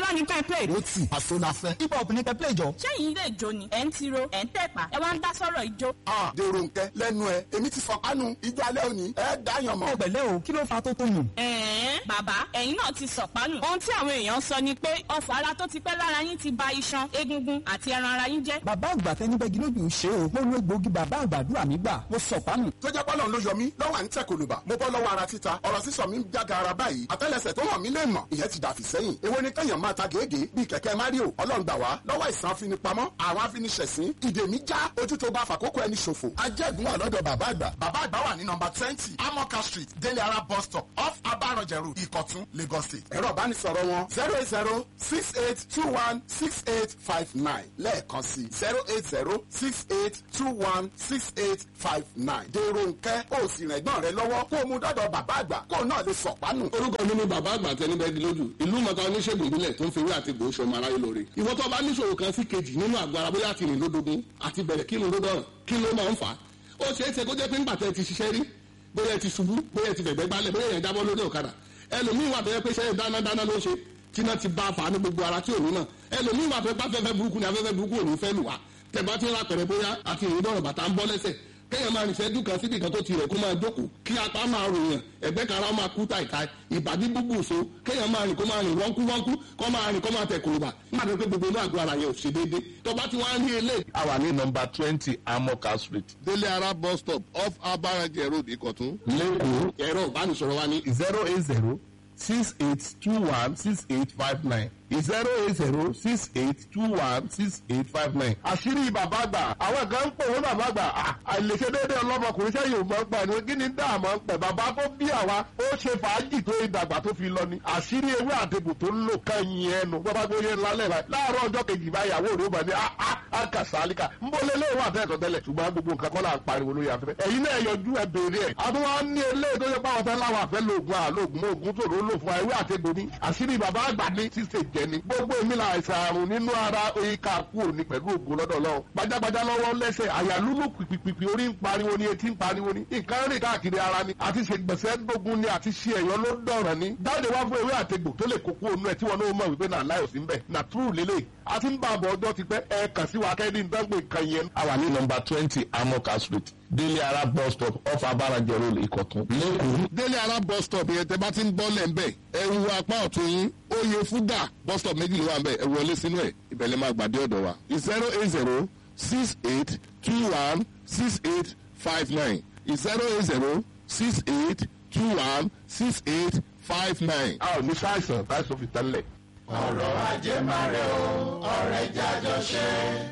bá ní kẹ́ play. ó tì àṣọ la fẹ́. hip hop ní kẹ́ play jọ. ṣẹ́yìn ilé ìjó ni ẹ̀ ń tiro ẹ̀ ń tẹ̀pá ẹ wá ń dá sọ́rọ̀ ìjó. a dèrò nkẹ lẹ́nu ẹ èmi ti fọkànù ijó alẹ́ òní ẹ dáyàn mọ́. pẹ̀lẹ́ o kí ló fa tó tó nù. ẹ̀ẹ́n bàbá ẹ̀yin náà ti sọ̀pánù. ohun tí àwọn èèyàn sọ ni pé ọfọ̀ ara tó ti pẹ́ lára yín ti ba iṣan egungun àti ẹran ara yín jẹ́. bàbá àgbà fẹ́ níbẹ̀ gílódì ń ṣe o mo lo egbòogi bàbá àgbàdúrà mi gbà mo sọ pánù. tó jẹ́ bọ́lọ̀ ló yọ mí lọ́wọ́ à ń tẹ̀ kòlùbà mo bọ́ lọ́wọ́ ara títa ọ̀rọ̀ sísọ mi ń jága ara báyìí àtẹ́lẹsẹ̀ tó hàn mí lè mọ̀ ìyẹn ti dàfí sẹ́yìn èwo ni kẹ́yàn máa ta gègé bíi kẹ̀kẹ́ mario ọlọ́run gbà wá lọ́wọ́ ìsàn afinipamọ́ àwọn afiniṣẹ̀sín ìdè mi já ojú tó bá fàkókò ẹni ṣòfò ajẹ́gun wà lọ́dọ̀ bàbá àgbà bàbá àgbà wà ní nọmba twenty amoka street délé ara bus stop off abaranjẹ road ìkọ̀tún lagos state ẹ̀rọ ìbánisọ̀rọ̀ wọn zero eight zero six eight two one six eight five nine lẹ́ẹ̀kan sí zero eight zero six eight two one six eight five nine dèrò nkẹ́ ó sì rìn ẹ̀gbọ́n rẹ lọ́wọ́ kó o mú dọ́dọ̀ bàbá àgbà kó o náà lè sọ̀pánù. orúkọ mi ni bàbá àgbà tẹni bẹ́ẹ̀ di lójú ìlú mọ̀ta oníṣègùn ìbílẹ̀ tó ń fi ewé àti egbò ṣọmọ aráyé lóore ìwọ tó bá níṣòro kan sí kejì nínú àgọ́ ara bóyá àti ìrìn lódogun àti bẹ̀rẹ̀ kí irun lódọ̀rùn kí ló máa ń fà á ó ṣeé ṣe kó jẹ́ pé ńgbà tẹ́ ti ṣiṣẹ́ rí bóyá ẹ ti ṣubú bóyá ẹ ti fẹ̀gbẹ́ gbálẹ̀ bóyá ẹ jábọ́ lórí ọ̀kadà ẹlòmíín wà tó yẹ pé ṣe dáná dáná ló ṣe tíná ti bá a fà á ní gbogbo ara tí ò ní náà ẹlòmíín wà tó yẹ pé afẹ́fẹ́ burúkú ni afẹ́fẹ́ burúkú ò ní fẹ́ lù wá tẹ̀bá tí ń ra pẹ̀rẹ̀ bóyá àti ìrìndọ̀rọ̀ bàtà ń bọ́ lẹ́sẹ̀ kéèyàn máa rìnṣẹ́ dùkan síbi kan tó ti rẹ̀ kó máa jókòó kí apá máa ròyàn ẹ̀gbẹ́ kan ara máa kú tàìtàì ìbàdí búbù so kéèyàn máa rìn kó máa rìn wọ́nkú wọ́nkú kó máa rìn kó máa tẹ̀ kòlùbà nígbà tó pé gbogbo inú àgọ́ ara yẹn ò ṣe déédéé tó bá ti wá ń rí eléyìí. a wà ní nọmba twenty amoka street délé ara bus stop off abarajẹ road ìkọ̀tún. lẹ́kọ̀ọ́ ẹ̀rọ ìbánisọ̀rọ̀ wa ní zero eight zero six eight two one six eight five nine zero eight zero six eight two one six eight five nine. àṣírí bàbá àgbà àwọn kan ń pè wọ́n bàbá àgbà àìlèṣe déédéé ọlọ́mọkùnrin sẹ́yìn ò máa ń pa ni kí ni dáàmú ń pẹ̀ bàbá tó bí àwa ó ṣe fàájì tó ìdàgbà tó fi lọ ni àṣírí ewé àtẹ̀bù tó ń lò kẹ́yìn ẹnu bàbá gbóyè lálẹ́ rẹ̀ láàárọ̀ ọjọ́ kejì báyàwó rẹ̀ ó bà ní àkàsálíkà ń bọ́ lé léwọ́ àtẹ̀kọ̀ tẹ́lẹ̀ ṣùgbọ́n gbogbo nǹkan kọ́ là ń pariwo lórí afẹ́fẹ́ ẹ̀yin náà yọjú ẹ béèrè ẹ̀ àtúwọ́ ní eléyìí tó yẹ pàwọn fẹ́ láwọn àfẹ́ lóògùn àlóògùn oògùn tó ló lò fún ewé àtẹ̀gbò ní àṣírí bàbá àgbà ní ṣíṣe jẹ ni gbogbo èmi là àìsàn àrùn nínú ara oyinka kú òní pẹ̀lú ògùn lọ́dọ̀ lọ́wọ́ gbajàgbajà lọ́wọ́ lẹ́sẹ̀ àyà lúlù pìpìpì orí ń pariwo ni etí ń pariwo ni nǹkan rìn káàkiri ara ni àti ṣe gbèsè gbógun ni àti ṣe ẹ̀yọ́ ló dọ̀rọ̀ ni jáde wá fún ewé àtegbò tó lè kókó ònú ẹ̀ tí wọn náà mọ̀ wípé náà láyò sí ń bẹ̀ nà túrù lélẹ̀ àti ń bá àbọ̀ ọjọ́ ti pẹ́ ẹ kàn sí wa kẹ́ni ìdánwò nǹkan yẹn. a wà ní nọmba twenty amoka street délé ara bus stop off abarajẹ road ìkọ̀tún lẹ́kọ̀ọ́. délé ara bus stop yẹn tẹ bá ti ń bọ́ lẹ̀ ń bẹ̀ ẹ wu apá ọ̀tún yín oyè fúdà bus stop méjì ló wà ń bẹ̀ ẹ wọlé sínú ẹ̀ ìbẹ̀lẹ̀ máa gbàdé ọ̀dọ̀ wa zero eight zero six eight two one six eight five nine zero eight zero six eight two one six eight five nine. a ò ní sáìsàn táìsàn fi tẹ́lẹ̀. ọ̀rọ̀ ajé máa rẹ̀ o ọ̀rẹ́ jájọ ṣe.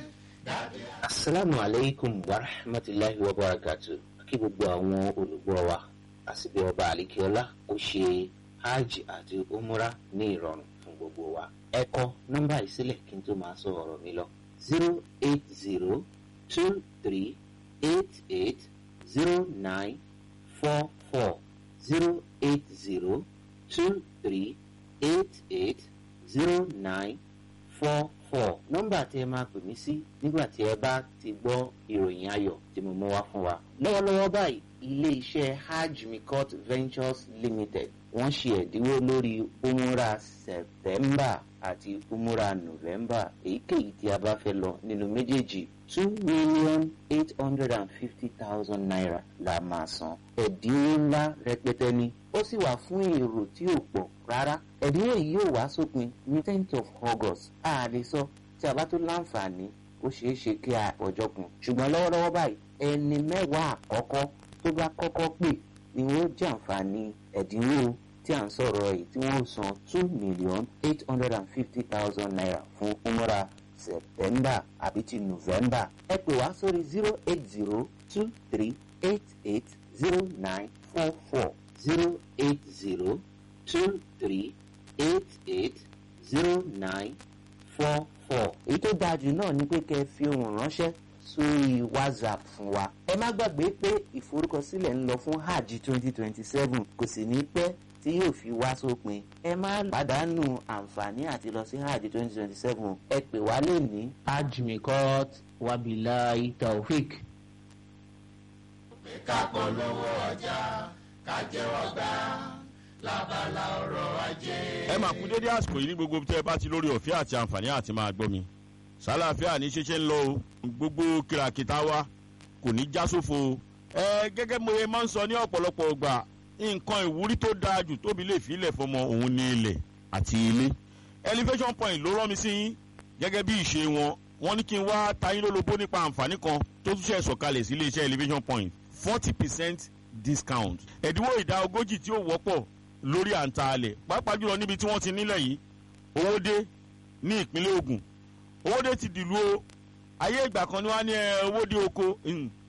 asalaamu aleykum wa rahmatulahi wa barakatu kí gbogbo àwọn olùgbọ́ wa àsìbí ọba àlìkíọ́lá ó ṣe hajj àti umra ní ìrọ̀rùn fún gbogbo wa ẹ kọ nọ́mbà yìí sílẹ̀ kí n tó máa sọ ọ̀rọ̀ mi lọ zero eight zero two three eight eight zero nine four four zero eight zero two three eight eight zero nine four four nọ́mbà tí ẹ máa pè mí sí nígbà tí ẹ bá ti gbọ́ ìròyìn ayọ̀ tí mo mú wá fún wa. lọ́wọ́lọ́wọ́ báyìí ilé iṣẹ́ hajj mikot ventures limited wọ́n ṣe ẹ̀dínwó lórí umura september àti umura november èyíkéyìí tí a bá fẹ́ lọ nínú méjèèjì two million eight hundred and fifty thousand naira la máa san ẹ̀dínwó ńlá rẹpẹtẹ ni ó sì wà fún èrò tí ò pọ̀ rárá ẹ̀dínwó yìí yóò wá sópin ní tenth of august a lè sọ tí a bá tó láǹfààní ó ṣeé ṣe kí a ọjọ́ kun ṣùgbọ́n lọ́wọ́lọ́wọ́ báyìí ẹni mẹ́wàá àkọ́kọ́ tó bá kọ́kọ́ pè ni wọ́n jàǹfààní ẹ̀dínwó tí à ń sọ̀rọ̀ yìí tí wọ́n san two million eight hundred and fifty thousand naira fún umra september àbí ti november ẹ pè wá sórí zero eight zero two three eight eight zero nine four four zero eight zero two three eight eight zero nine four four. èyí tó dáa jù náà ni pé kẹ́ ẹ fi ohùn ránṣẹ́ sórí whatsapp fún wa. ẹ má gbàgbé pé ìforúkọsílẹ̀ ń lọ fún hajj twenty twenty seven kò sì ní pẹ́ tí yóò fi wá sópin. ẹ má pàdánù àǹfààní àti lọ sí hajj twenty twenty seven ẹ pè wá lè ní. hajj mikot wabilahi taofik. ká polówó ọjà ká jẹ́wọ́ gbà lábala ọrọ̀ ajé. ẹ máa kú dédé àsìkò yìí ní gbogbo tẹ́ ẹ bá ti lórí ọ̀fẹ́ àti àǹfààní àti máa gbọ́ mi sálàáfíà ní ṣeṣe ń lọ o gbogbo kìràkìtà wa kò ní já sófo o ẹ gẹ́gẹ́ mo ye máa ń sọ ní ọ̀pọ̀lọpọ̀ ọgbà nǹkan ìwúrí tó dáa jù tóbi lè fi ilẹ̀ fọmọ òun ní ilẹ̀ àti ilé elevation point ló rán mi sí yín gẹ́gẹ́ bí ìṣe wọn wọ́n ní kí n wá tayín lólobó nípa àǹfààní kan tó tún ṣe sọ̀kalẹ̀ sí iléeṣẹ́ elevation point forty percent discount ẹ̀dínwó ìdá ogójì tí ó wọ́pọ̀ lórí àǹtà alẹ̀ pàápàá jùlọ níbi tí wọ́n ti nílẹ̀ yìí owó dé ní ìpínlẹ̀ Ògùn owó dé ti dìlú o ayé ìgbà kan ni wọ́n á ní owó dé oko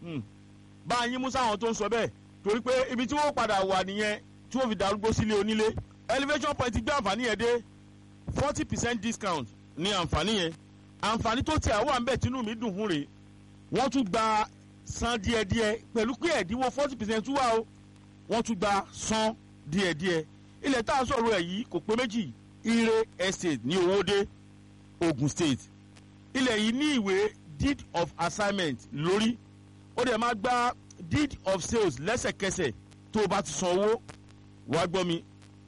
bá a yín mú sáwọn tó ń sọ bẹ́ẹ̀ torí pé ibi tí wọ́n padà wà nìyẹn tí wọ́n fi darúgbó sílé onílé elevation point gbé àǹfààní yẹn dé forty percent discount ní àǹfààní yẹn àǹfààní tó tiẹ̀ wà ń bẹ̀ tínú mi dùn fún rè wọ́n tún gba san díẹ̀díẹ̀ pẹ̀lú pé ẹ̀dínwó forty percent tún wà o wọ́n tún gba san díẹ̀díẹ̀ ilẹ̀ tá a sọ̀rọ̀ ẹ̀ yìí kò pé méjì ire estate ní owóde Ogun State ilẹ̀ yìí ní ìwé deed of assignment lórí ó dẹ̀ máa gba deed of sales lẹ́sẹ̀kẹsẹ̀ tó o bá ti san owó wàá gbọ́ mi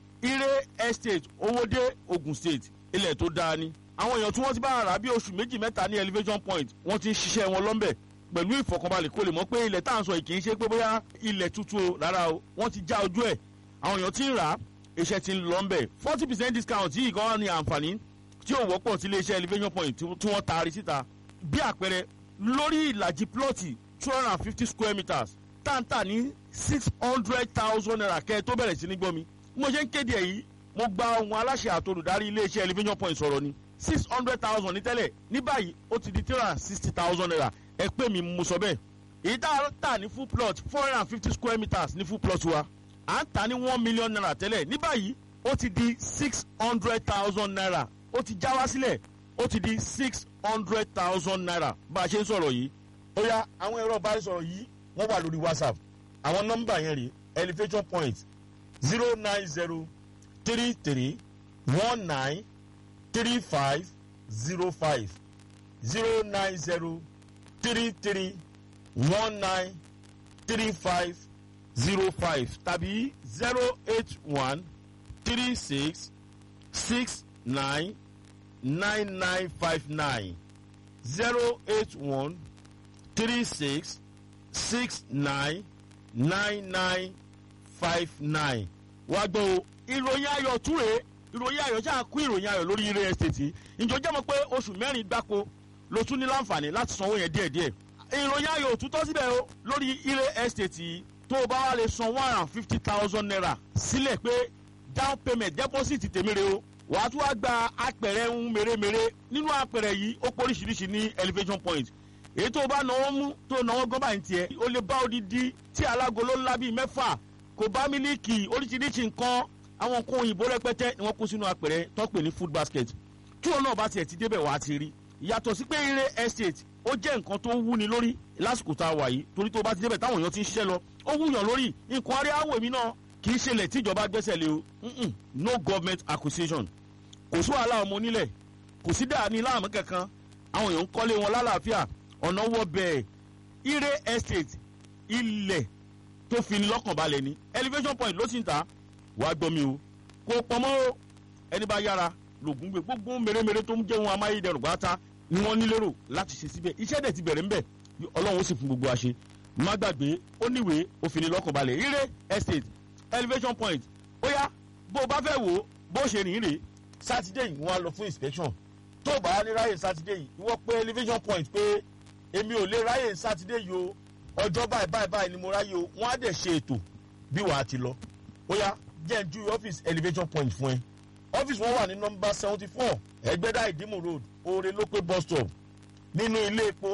ire estate owóde Ogun State ilẹ̀ tó dáa ni àwọn èèyàn tí wọ́n ti bá rà bí oṣù méjì mẹ́ta ní elevation point wọ́n ti ń ṣiṣẹ́ wọn lọ́nbẹ̀ pẹ̀lú ìfọ̀kànbalẹ̀ kó lè mọ̀ pé ilẹ̀ tá à ń sọ yìí kì í ṣe pé bóyá ilẹ̀ tuntun o rárá o wọ́n ti já ojú ẹ̀ àwọn èèyàn ti ń rà á iṣẹ́ ti ń lọ ńbẹ̀ forty percent discount yìí gan ni àǹfààní tí ó wọ́pọ̀ sí iléeṣẹ́ elevation point tí wọ́n taari síta bí àpẹẹrẹ lórí ìlàjì plọ́ọ̀tì two hundred and fifty square meters táǹtà ní six hundred thousand naira kẹ́ ẹ tó bẹ̀rẹ̀ sí ní gbọ́ mi mo ṣe ń kéde ẹ̀ yìí mo gba ohun aláṣẹ àtolùdarí iléeṣẹ́ elevation point sọ̀rọ̀ ni six hundred thousand ní tẹ́lẹ̀ ní báyìí ó ti di three hundred and sixty thousand naira ẹ pé mi mo sọ bẹ́ẹ̀ èyí tá a tà ní full plot four hundred and fifty square meters ní full plot wa à ń tà ní one million naira tẹ́lẹ̀ ní báyìí ó ti di six hundred thousand naira ó ti já wá sílẹ̀ ó ti di six hundred thousand naira bá a ṣe ń sọ̀rọ̀ yìí. ó yá àwọn ẹ̀rọ ìbánisọ̀rọ̀ yìí wọ́n wà lórí whatsapp àwọn nọ́mbà yẹn rè elevation point zero nine zero three three one nine three five zero five zero nine zero three three one nine three five zero five tàbí zero eight one three six six nine nine nine five nine zero eight one three six six nine nine nine five nine wá gbọ́ o ìròyìn ayọ̀ túre ìròyìn ayọ̀ ṣáà kú ìròyìn ayọ̀ lórí ilé estate ìjọ jẹ́ mọ̀ pé oṣù mẹ́rin gbáko ló tún ní láǹfààní láti sanwó yẹn díẹ̀díẹ̀ ìròyìn ayọ̀ òtútọ́ síbẹ̀ o lórí ilé estate yìí tó o bá wá lè san one hundred and fifty thousand naira sílẹ̀ pé down payment deposit tèmére o wàá tún wá gba apẹ̀rẹ̀ ń mèremère nínú apẹ̀rẹ̀ yìí ó pọ̀ oríṣiríṣi ní elevation point èyí tó o bá náwó mú tó o náwó gán báyìí tiẹ̀ o lè bá odidi tí alágolo ńlá bíi mẹ́fà kò bá mílíkì oríṣiríṣi nǹkan àwọn nǹkan òyìnbó rẹpẹtẹ ni wọ́n kó sínú apẹ̀rẹ̀ tó pè ní food basket tí òun náà bá tiẹ̀ ti débẹ̀ wàá ti rí yàtọ̀ sí pé ire estate ó jẹ́ nǹkan tó wúni lórí lásìkò tá a wà yìí torí tó bá ti débẹ̀ táwọn èèyàn ti ń ṣiṣẹ́ lọ ó wúyàn lórí nǹkan arí àwọ̀ èmi náà kì í ṣẹlẹ̀ tíjọba gbẹ́sẹ̀ lé o no government acquisition kò sí wàhálà ọmọ onílẹ̀ kò sí dáa ní láàmú kankan àwọn èèyàn ń kọ́lé wọn lálàáfíà ọ̀nà wọ bẹ́ẹ̀ ire estate ilẹ̀ tó fi ní lọ́kàn balẹ̀ ni elevation point ló sì ń ta wàá gbọ́ mi o kò pọ̀mọ́ o ẹni bá yára lògùn gbé gbogbo mèremère tó ń jẹ́ wọn amáyédẹrùn gbáta ni wọ́n ní lérò láti ṣe síbẹ̀ iṣẹ́ dẹ̀ ti bẹ̀rẹ̀ ńbẹ̀ ọlọ́run ó sì fún gbogbo àṣẹ má gbàgbé ó níwèé òfin ní lọ́kàn balẹ̀ ire estate elevation point ó yá bó o bá fẹ́ wò ó bó ṣe rìn rè sátidé yìí wọ́n á lọ fún inspection tó o bá ní ráyè sátidé yìí ìwọ pé elevation point pé èmi ò lè ráyè sátidé yìí o ọjọ́ báyìí báyìí báyìí ni mo ráyè o wọ́n á dẹ̀ ṣe ètò bí wàá ti lọ ó yá jẹ́ ń ju ọ́fíìsì elevation point fún ẹ ọ́fíìsì wọn wà ní nọmba seventy four ẹgbẹ́dá ìdímù road oore lópé bus stop nínú ilé epo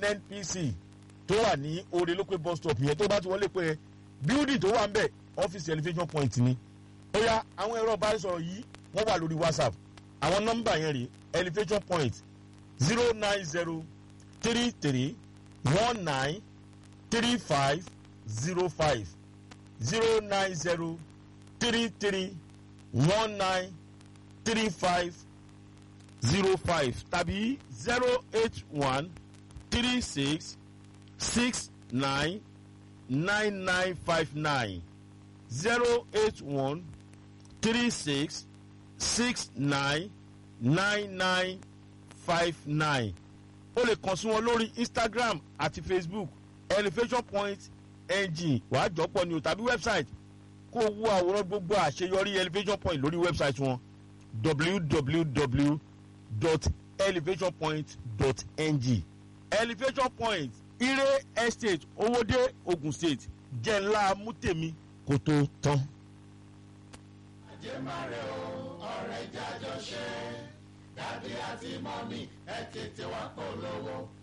nnpc tó wà ní oore lópé bus stop yẹn tó bá ti wọlé pé bíúdì tó wà ń bẹ̀ ọ́fíìsì elevation point ni ó yá àwọn ẹ̀rọ ìbánisọ̀rọ̀ yìí wọ́n wà lórí whatsapp àwọn nọ́mbà yẹn rè elevation point zero nine zero three three one nine three five zero five zero nine zero three three one nine three five zero five tàbí zero eight one three six six nine nine nine five nine zero eight one three six six nine nine nine five nine o lè kàn sí wọn lórí instagram àti facebook elevation point ng wàá jọpọ̀ ni o tàbí website kó o wo àwòrán gbogbo àṣeyọrí elevation point lórí website wọn www.elevationpoint.ng elevation point ire estate owóde ogun state jẹ́ ńlá mútèmi kó tó tán. àjẹmárẹ̀ o ọ̀rẹ́ jájọ ṣe dádì àti mọ́mí ẹ tètè wá polówó